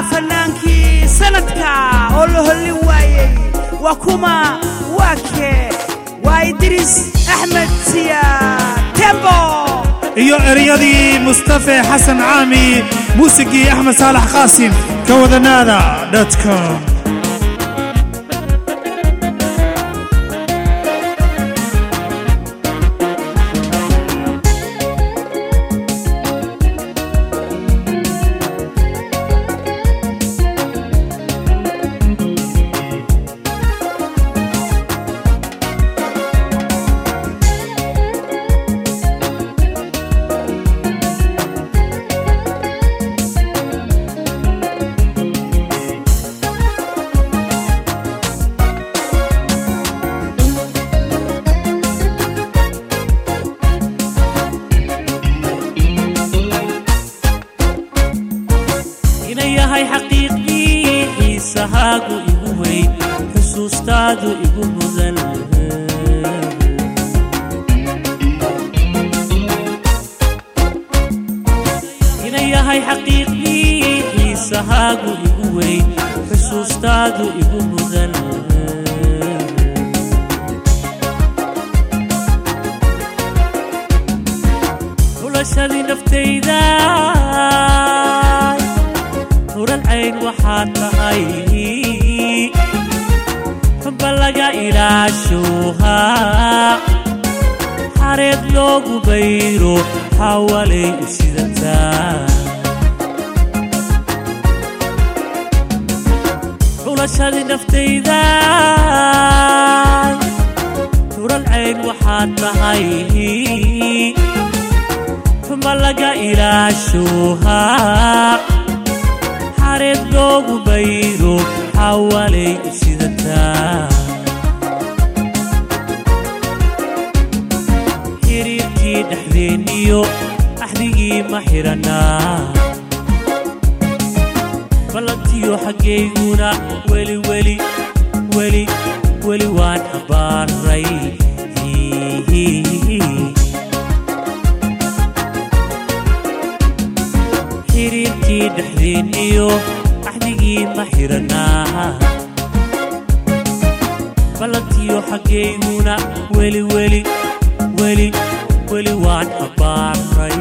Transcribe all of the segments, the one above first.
fanaankii sanadka oo la hollin waayey waa kuma waa kee waa idriis axmed siya tembo iyo eryadii mustafe xasan caami muusigii axmed saalax qaasim ka wadanaada com ina yahay xaqiiqdii xiisahaagu igu weyn xusuustaadu igu mudan ina yahay xaqiiqdii xiisahaagu igu weyn xusuustaadu igu mudan xulashadii naftayda huran cayn waxaad tahay xubba laga ilaashuuhaa xareed loogu bayro xawalay u sidataa xulashadii naftayda huran cayn waxaad tahay xubba laga ilaashuuhaa xareed loogu bayro xawalay u sidataa xiriirkii dhexdeenniyo axdigii ma xidhannaa ballantiyo xaggayguna weli weli weli weli waan xambaaray xiriirkii dhexdeenniyo axdigii ma xidhannaa ballantiyo xaggayguna weli weli weli weli waan xambaaray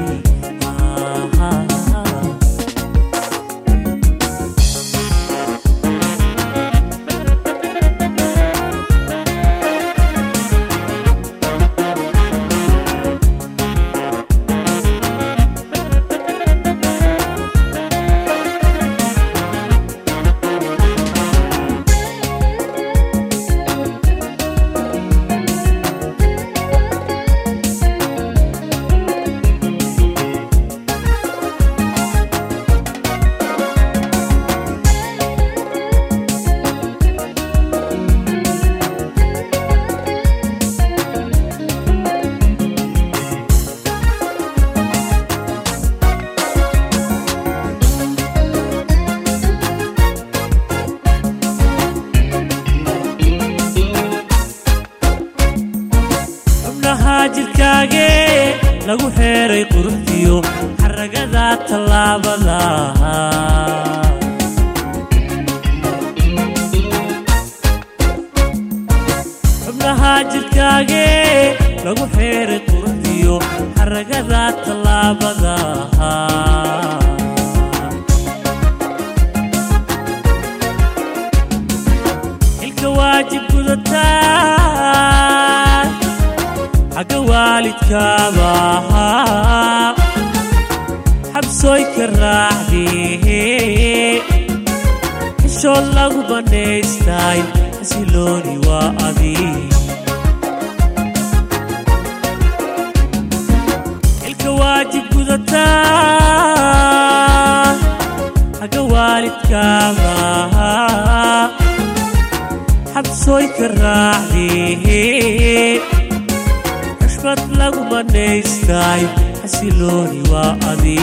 xubnaha jirkaagee lagu xeeray quruxdiyo xaragada tallaabada xubnaha jirkaagee lagu xeeray quruxdiyo xaragada tallaabada xilka waajib gudataa xagga waalidkaaba ahaa xabsooy ka raacdee xishood lagu bannaystay xasilooni waa adi xilka waajib gudataa xagga waalidkaaba ahaa xabsooy ka raacdee xushmad lagu bannaystay xasilooni waa adi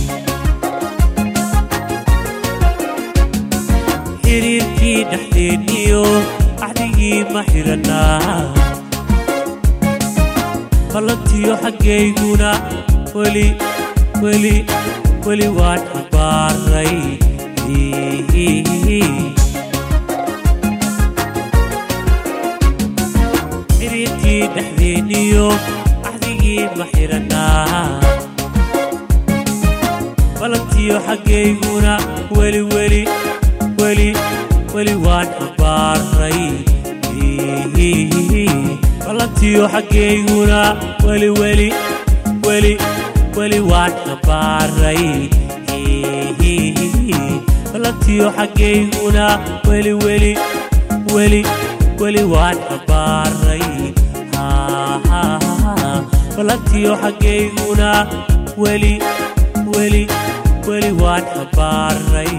xiriirkii dhexdeenniyo axdigii ma xidhannaa ballantiyo xaggayguna weli weli weli waan xambaaray dhexdeenniyo axdigii ma xidhannaa balantiyo xaggayguna weli weli weli weli waan xambaaray balantiyo xaggayguna weli weli weli weli waan xambaaray balantiyo xaggayguna weli weli weli weli waan xambaaray balantiyo xaggayguna weli weli weli waan xambaaray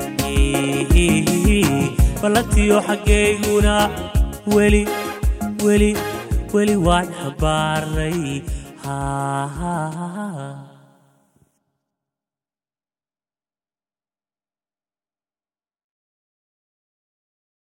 balantiyo xaggayguna weli weli weli waan xambaaray